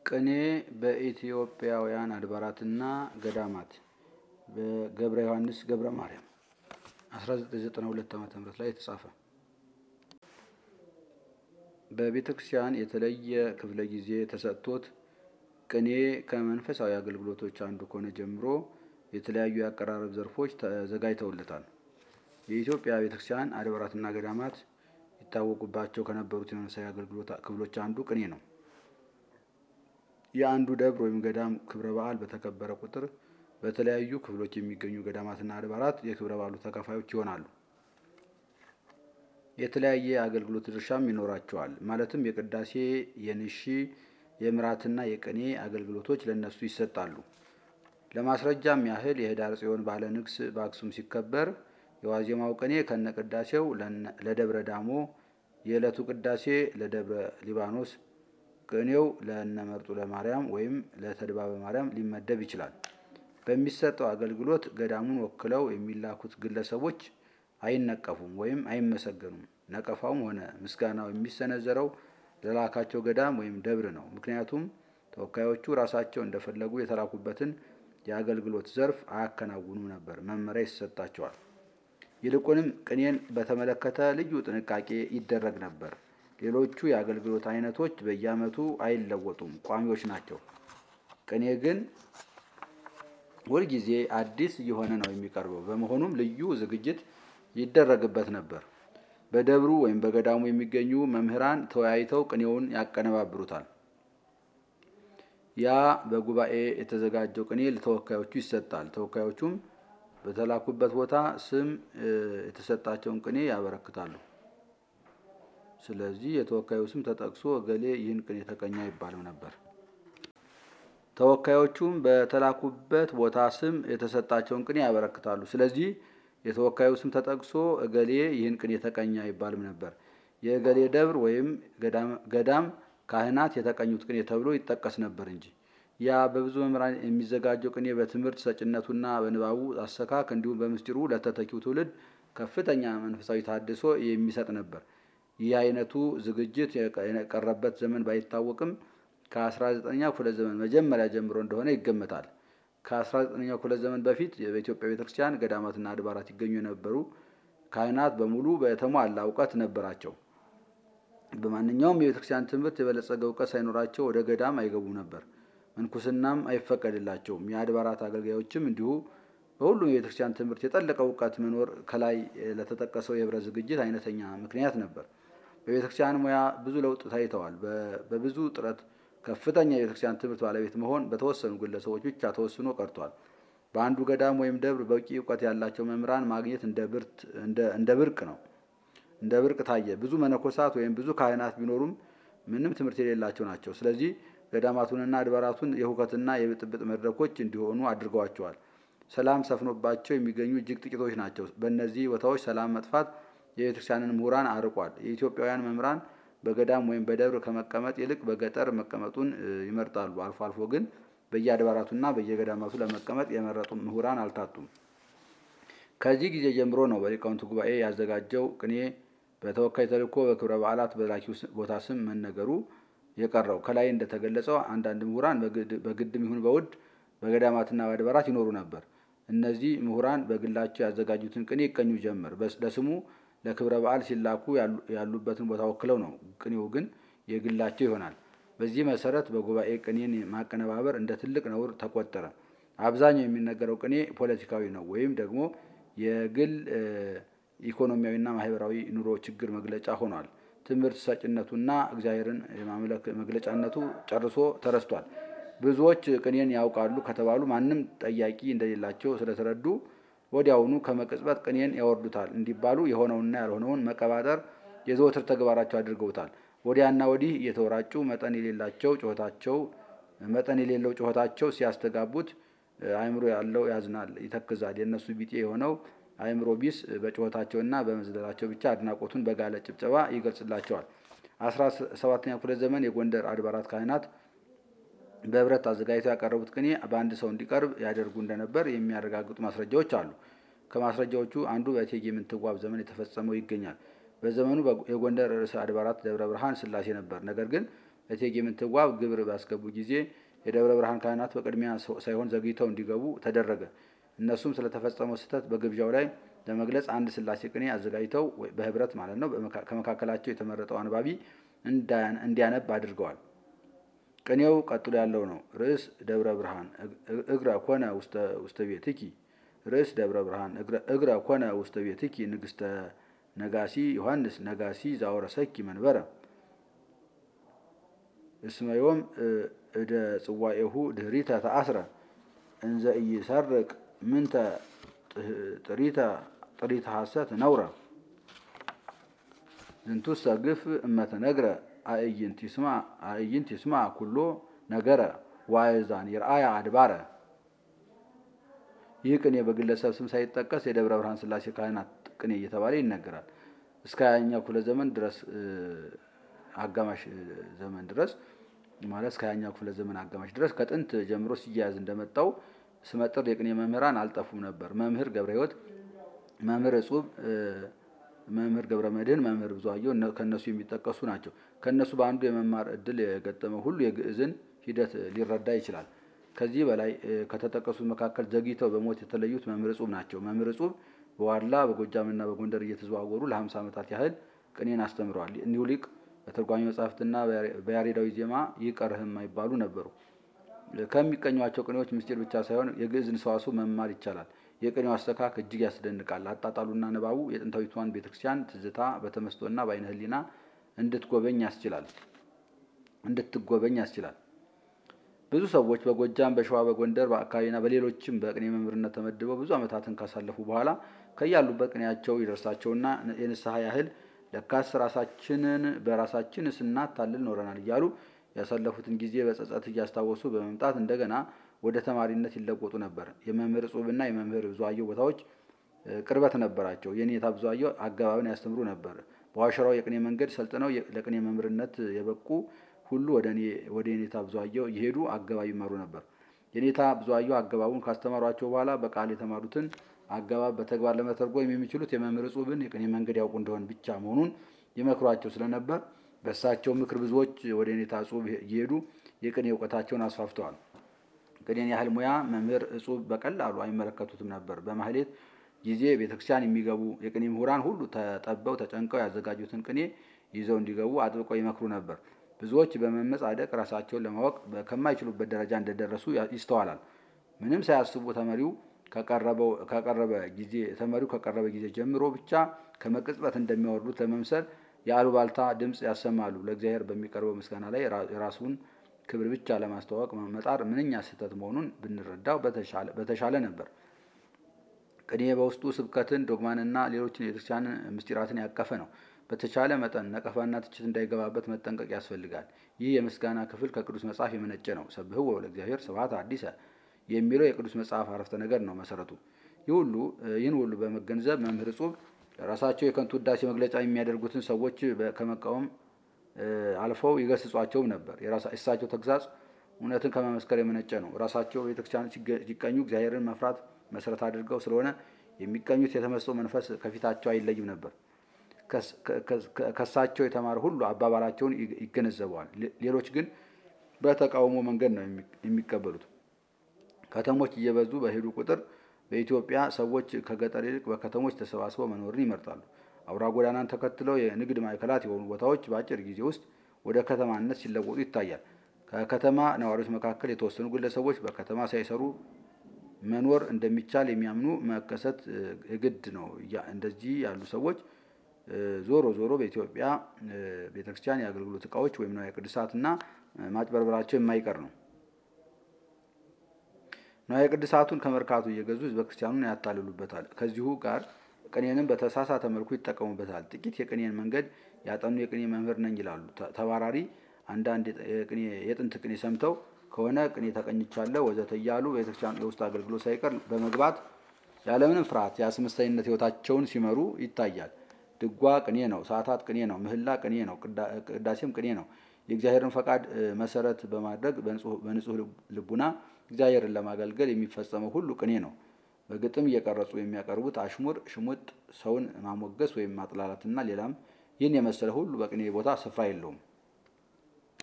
ቅኔ በኢትዮጵያውያን አድባራትና ገዳማት በገብረ ዮሐንስ ገብረ ማርያም 1992 ዓ.ም ላይ የተጻፈ በቤተ ክርስቲያን የተለየ ክፍለ ጊዜ ተሰጥቶት ቅኔ ከመንፈሳዊ አገልግሎቶች አንዱ ከሆነ ጀምሮ የተለያዩ የአቀራረብ ዘርፎች ተዘጋጅተውለታል። የኢትዮጵያ ቤተ ክርስቲያን አድባራትና ገዳማት ይታወቁባቸው ከነበሩት የመንፈሳዊ አገልግሎት ክፍሎች አንዱ ቅኔ ነው። የአንዱ ደብር ወይም ገዳም ክብረ በዓል በተከበረ ቁጥር በተለያዩ ክፍሎች የሚገኙ ገዳማትና አድባራት የክብረ በዓሉ ተካፋዮች ይሆናሉ። የተለያየ አገልግሎት ድርሻም ይኖራቸዋል። ማለትም የቅዳሴ፣ የንሺ፣ የምራትና የቅኔ አገልግሎቶች ለእነሱ ይሰጣሉ። ለማስረጃም ያህል የህዳር ጽዮን ባለ ንግስ በአክሱም ሲከበር የዋዜማው ቅኔ ከነቅዳሴው ለደብረ ዳሞ፣ የዕለቱ ቅዳሴ ለደብረ ሊባኖስ፣ ቅኔው ለእነመርጡ ለማርያም ወይም ለተድባበ ማርያም ሊመደብ ይችላል። በሚሰጠው አገልግሎት ገዳሙን ወክለው የሚላኩት ግለሰቦች አይነቀፉም ወይም አይመሰገኑም። ነቀፋውም ሆነ ምስጋናው የሚሰነዘረው ለላካቸው ገዳም ወይም ደብር ነው። ምክንያቱም ተወካዮቹ ራሳቸው እንደፈለጉ የተላኩበትን የአገልግሎት ዘርፍ አያከናውኑም ነበር፣ መመሪያ ይሰጣቸዋል። ይልቁንም ቅኔን በተመለከተ ልዩ ጥንቃቄ ይደረግ ነበር። ሌሎቹ የአገልግሎት አይነቶች በየዓመቱ አይለወጡም፣ ቋሚዎች ናቸው። ቅኔ ግን ሁልጊዜ አዲስ እየሆነ ነው የሚቀርበው። በመሆኑም ልዩ ዝግጅት ይደረግበት ነበር። በደብሩ ወይም በገዳሙ የሚገኙ መምህራን ተወያይተው ቅኔውን ያቀነባብሩታል። ያ በጉባኤ የተዘጋጀው ቅኔ ለተወካዮቹ ይሰጣል። ተወካዮቹም በተላኩበት ቦታ ስም የተሰጣቸውን ቅኔ ያበረክታሉ። ስለዚህ የተወካዩ ስም ተጠቅሶ እገሌ ይህን ቅኔ ተቀኘ አይባልም ነበር። ተወካዮቹም በተላኩበት ቦታ ስም የተሰጣቸውን ቅኔ ያበረክታሉ። ስለዚህ የተወካዩ ስም ተጠቅሶ እገሌ ይህን ቅኔ ተቀኘ አይባልም ነበር። የእገሌ ደብር ወይም ገዳም ካህናት የተቀኙት ቅኔ ተብሎ ይጠቀስ ነበር እንጂ። ያ በብዙ መምህራን የሚዘጋጀው ቅኔ በትምህርት ሰጭነቱና በንባቡ አሰካክ እንዲሁም በምስጢሩ ለተተኪው ትውልድ ከፍተኛ መንፈሳዊ ታድሶ የሚሰጥ ነበር። ይህ አይነቱ ዝግጅት የቀረበት ዘመን ባይታወቅም ከ19ኛው ክፍለ ዘመን መጀመሪያ ጀምሮ እንደሆነ ይገመታል። ከ19ኛው ክፍለ ዘመን በፊት በኢትዮጵያ ቤተክርስቲያን ገዳማትና አድባራት ይገኙ የነበሩ ካህናት በሙሉ በተሟላ እውቀት ነበራቸው። በማንኛውም የቤተክርስቲያን ትምህርት የበለጸገ እውቀት ሳይኖራቸው ወደ ገዳም አይገቡም ነበር። ምንኩስናም አይፈቀድላቸውም። የአድባራት አገልጋዮችም እንዲሁ በሁሉም የቤተክርስቲያን ትምህርት የጠለቀ እውቀት መኖር ከላይ ለተጠቀሰው የህብረት ዝግጅት አይነተኛ ምክንያት ነበር። በቤተክርስቲያን ሙያ ብዙ ለውጥ ታይተዋል። በብዙ ጥረት ከፍተኛ የቤተክርስቲያን ትምህርት ባለቤት መሆን በተወሰኑ ግለሰቦች ብቻ ተወስኖ ቀርቷል። በአንዱ ገዳም ወይም ደብር በቂ እውቀት ያላቸው መምህራን ማግኘት እንደ ብርቅ ነው እንደ ብርቅ ታየ። ብዙ መነኮሳት ወይም ብዙ ካህናት ቢኖሩም ምንም ትምህርት የሌላቸው ናቸው። ስለዚህ ገዳማቱንና አድባራቱን የሁከትና የብጥብጥ መድረኮች እንዲሆኑ አድርገዋቸዋል። ሰላም ሰፍኖባቸው የሚገኙ እጅግ ጥቂቶች ናቸው። በእነዚህ ቦታዎች ሰላም መጥፋት የቤተክርስቲያንን ምሁራን አርቋል። የኢትዮጵያውያን መምህራን በገዳም ወይም በደብር ከመቀመጥ ይልቅ በገጠር መቀመጡን ይመርጣሉ። አልፎ አልፎ ግን በየአድባራቱና በየገዳማቱ ለመቀመጥ የመረጡ ምሁራን አልታጡም። ከዚህ ጊዜ ጀምሮ ነው በሊቃውንቱ ጉባኤ ያዘጋጀው ቅኔ በተወካይ ተልእኮ በክብረ በዓላት በላኪው ቦታ ስም መነገሩ የቀረው። ከላይ እንደተገለጸው አንዳንድ ምሁራን በግድም ይሁን በውድ በገዳማትና በአድባራት ይኖሩ ነበር። እነዚህ ምሁራን በግላቸው ያዘጋጁትን ቅኔ ይቀኙ ጀመር። ለስሙ ለክብረ በዓል ሲላኩ ያሉበትን ቦታ ወክለው ነው። ቅኔው ግን የግላቸው ይሆናል። በዚህ መሰረት በጉባኤ ቅኔን ማቀነባበር እንደ ትልቅ ነውር ተቆጠረ። አብዛኛው የሚነገረው ቅኔ ፖለቲካዊ ነው ወይም ደግሞ የግል ኢኮኖሚያዊና ማህበራዊ ኑሮ ችግር መግለጫ ሆኗል። ትምህርት ሰጭነቱና እግዚአብሔርን የማምለክ መግለጫነቱ ጨርሶ ተረስቷል። ብዙዎች ቅኔን ያውቃሉ ከተባሉ ማንም ጠያቂ እንደሌላቸው ስለተረዱ ወዲያውኑ ከመቅጽበት ቅኔን ያወርዱታል እንዲባሉ የሆነውንና ያልሆነውን መቀባጠር የዘወትር ተግባራቸው አድርገውታል። ወዲያና ወዲህ እየተወራጩ መጠን የሌላቸው ጩኸታቸው መጠን የሌለው ጩኸታቸው ሲያስተጋቡት አእምሮ ያለው ያዝናል፣ ይተክዛል። የእነሱ ቢጤ የሆነው አእምሮ ቢስ በጩኸታቸውና በመዝለላቸው ብቻ አድናቆቱን በጋለ ጭብጨባ ይገልጽላቸዋል። አስራ ሰባተኛው ክፍለ ዘመን የጎንደር አድባራት ካህናት በህብረት አዘጋጅተው ያቀረቡት ቅኔ በአንድ ሰው እንዲቀርብ ያደርጉ እንደነበር የሚያረጋግጡ ማስረጃዎች አሉ። ከማስረጃዎቹ አንዱ በእቴጌ ምንትዋብ ዘመን የተፈጸመው ይገኛል። በዘመኑ የጎንደር ርዕሰ አድባራት ደብረ ብርሃን ሥላሴ ነበር። ነገር ግን እቴጌ ምንትዋብ ግብር ባስገቡ ጊዜ የደብረ ብርሃን ካህናት በቅድሚያ ሳይሆን ዘግይተው እንዲገቡ ተደረገ። እነሱም ስለተፈጸመው ስህተት በግብዣው ላይ ለመግለጽ አንድ ስላሴ ቅኔ አዘጋጅተው በህብረት ማለት ነው ከመካከላቸው የተመረጠው አንባቢ እንዲያነብ አድርገዋል። ቅኔው ቀጥሎ ያለው ነው። ርዕስ ደብረ ብርሃን እግረ ኮነ ውስተ ቤትኪ ርዕስ ደብረ ብርሃን እግረ ኮነ ውስተ ቤትኪ ንግስተ ነጋሲ ዮሐንስ ነጋሲ ዛወረሰኪ መንበረ እስመዮም እደ ጽዋኤሁ ድህሪተ ተአስረ እንዘ ኢይሰርቅ ምንተ ጥሪተ ጥሪተ ሐሰት ነውረ ዝንቱሰ ግፍ እመተነግረ አእይንት ይስማ ኩሎ ነገረ ዋይዛን ይርአያ አድባረ። ይህ ቅኔ በግለሰብ ስም ሳይጠቀስ የደብረ ብርሃን ስላሴ ካህናት ቅኔ እየተባለ ይነገራል። እስከ ሀያኛው ክፍለ ዘመን ድረስ አጋማሽ ዘመን ድረስ ማለት እስከ ሀያኛው ክፍለ ዘመን አጋማሽ ድረስ ከጥንት ጀምሮ ሲያያዝ እንደመጣው ስመጥር የቅኔ መምህራን አልጠፉም ነበር። መምህር ገብረ ሕይወት፣ መምህር እጹብ፣ መምህር ገብረ መድህን፣ መምህር ብዙአየሁ ከእነሱ የሚጠቀሱ ናቸው። ከእነሱ በአንዱ የመማር እድል የገጠመው ሁሉ የግዕዝን ሂደት ሊረዳ ይችላል። ከዚህ በላይ ከተጠቀሱት መካከል ዘግይተው በሞት የተለዩት መምህር እጹብ ናቸው። መምህር እጹብ በዋድላ በጎጃምና በጎንደር እየተዘዋወሩ ለሀምሳ ዓመታት ያህል ቅኔን አስተምረዋል። እኒሁ ሊቅ በትርጓሜ መጻሕፍትና በያሬዳዊ ዜማ ይቀርህ የማይባሉ ነበሩ። ከሚቀኟቸው ቅኔዎች ምስጢር ብቻ ሳይሆን የግዕዝን ሰዋስው መማር ይቻላል። የቅኔው አስተካክ እጅግ ያስደንቃል። አጣጣሉና ንባቡ የጥንታዊቷን ቤተክርስቲያን ትዝታ በተመስጦና በአይነ ህሊና እንድትጎበኝ ያስችላል እንድትጎበኝ ያስችላል። ብዙ ሰዎች በጎጃም፣ በሸዋ፣ በጎንደር፣ በአካባቢና በሌሎችም በቅኔ መምህርነት ተመድበው ብዙ ዓመታትን ካሳለፉ በኋላ ከያሉበት ቅኔያቸው ይደርሳቸውና የንስሐ ያህል ለካስ ራሳችንን በራሳችን ስናታልል ኖረናል እያሉ ያሳለፉትን ጊዜ በጸጸት እያስታወሱ በመምጣት እንደገና ወደ ተማሪነት ይለወጡ ነበር። የመምህር እጹብና የመምህር ብዙአየሁ ቦታዎች ቅርበት ነበራቸው። የኔታ ብዙአየሁ አገባብን ያስተምሩ ነበር። በዋሸራው የቅኔ መንገድ ሰልጥነው ለቅኔ መምህርነት የበቁ ሁሉ ወደ የኔታ ብዙአየሁ እየሄዱ አገባብ ይማሩ ነበር። የኔታ ብዙአየሁ አገባቡን ካስተማሯቸው በኋላ በቃል የተማሩትን አገባብ በተግባር ለመተርጎም የሚችሉት የመምህር እጹብን የቅኔ መንገድ ያውቁ እንደሆን ብቻ መሆኑን ይመክሯቸው ስለነበር በእሳቸው ምክር ብዙዎች ወደ ኔታ እጹብ እየሄዱ የቅኔ እውቀታቸውን አስፋፍተዋል። ቅኔን ያህል ሙያ መምህር እጹብ በቀላሉ አይመለከቱትም ነበር። በማህሌት ጊዜ ቤተክርስቲያን የሚገቡ የቅኔ ምሁራን ሁሉ ተጠበው ተጨንቀው ያዘጋጁትን ቅኔ ይዘው እንዲገቡ አጥብቀው ይመክሩ ነበር። ብዙዎች በመመጻደቅ ራሳቸውን ለማወቅ ከማይችሉበት ደረጃ እንደደረሱ ይስተዋላል። ምንም ሳያስቡ ተመሪው ከቀረበ ጊዜ ተመሪው ከቀረበ ጊዜ ጀምሮ ብቻ ከመቅጽበት እንደሚያወርዱት ለመምሰል የአሉባልታ ድምፅ ያሰማሉ። ለእግዚአብሔር በሚቀርበው ምስጋና ላይ የራሱን ክብር ብቻ ለማስተዋወቅ መጣር ምንኛ ስህተት መሆኑን ብንረዳው በተሻለ ነበር። ቅኔ በውስጡ ስብከትን፣ ዶግማንና ሌሎችን የቤተክርስቲያን ምስጢራትን ያቀፈ ነው። በተቻለ መጠን ነቀፋና ትችት እንዳይገባበት መጠንቀቅ ያስፈልጋል። ይህ የምስጋና ክፍል ከቅዱስ መጽሐፍ የመነጨ ነው። ሰብህዎ ለእግዚአብሔር ስብሐት አዲሰ የሚለው የቅዱስ መጽሐፍ አረፍተ ነገር ነው መሰረቱ። ይህ ሁሉ ይህን ሁሉ በመገንዘብ መምህር እጹብ ራሳቸው የከንቱ ውዳሴ መግለጫ የሚያደርጉትን ሰዎች ከመቃወም አልፈው ይገስጿቸውም ነበር። የእሳቸው ተግሳጽ እውነትን ከመመስከር የመነጨ ነው። ራሳቸው ቤተክርስቲያን ሲቀኙ እግዚአብሔርን መፍራት መሰረት አድርገው ስለሆነ የሚቀኙት የተመስጦ መንፈስ ከፊታቸው አይለይም ነበር። ከሳቸው የተማረ ሁሉ አባባላቸውን ይገነዘበዋል። ሌሎች ግን በተቃውሞ መንገድ ነው የሚቀበሉት። ከተሞች እየበዙ በሄዱ ቁጥር በኢትዮጵያ ሰዎች ከገጠር ይልቅ በከተሞች ተሰባስበው መኖርን ይመርጣሉ። አውራ ጎዳናን ተከትለው የንግድ ማዕከላት የሆኑ ቦታዎች በአጭር ጊዜ ውስጥ ወደ ከተማነት ሲለወጡ ይታያል። ከከተማ ነዋሪዎች መካከል የተወሰኑ ግለሰቦች በከተማ ሳይሰሩ መኖር እንደሚቻል የሚያምኑ መከሰት ግድ ነው። እንደዚህ ያሉ ሰዎች ዞሮ ዞሮ በኢትዮጵያ ቤተክርስቲያን የአገልግሎት እቃዎች ወይም ንዋየ ቅድሳትና ማጭበርበራቸው የማይቀር ነው። ንዋየ ቅድሳቱን ከመርካቱ እየገዙ ሕዝበ ክርስቲያኑን ያታልሉበታል። ከዚሁ ጋር ቅኔንም በተሳሳተ መልኩ ይጠቀሙበታል። ጥቂት የቅኔን መንገድ ያጠኑ የቅኔ መምህር ነኝ ይላሉ። ተባራሪ አንዳንድ የጥንት ቅኔ ሰምተው ከሆነ ቅኔ ተቀኝቻለሁ ወዘተ እያሉ ቤተክርስቲያን የውስጥ አገልግሎት ሳይቀር በመግባት ያለምንም ፍርሃት የአስመሳይነት ሕይወታቸውን ሲመሩ ይታያል። ድጓ ቅኔ ነው። ሰዓታት ቅኔ ነው። ምህላ ቅኔ ነው። ቅዳሴም ቅኔ ነው። የእግዚአብሔርን ፈቃድ መሰረት በማድረግ በንጹህ ልቡና እግዚአብሔርን ለማገልገል የሚፈጸመው ሁሉ ቅኔ ነው። በግጥም እየቀረጹ የሚያቀርቡት አሽሙር፣ ሽሙጥ፣ ሰውን ማሞገስ ወይም ማጥላላትና ሌላም ይህን የመሰለ ሁሉ በቅኔ ቦታ ስፍራ የለውም።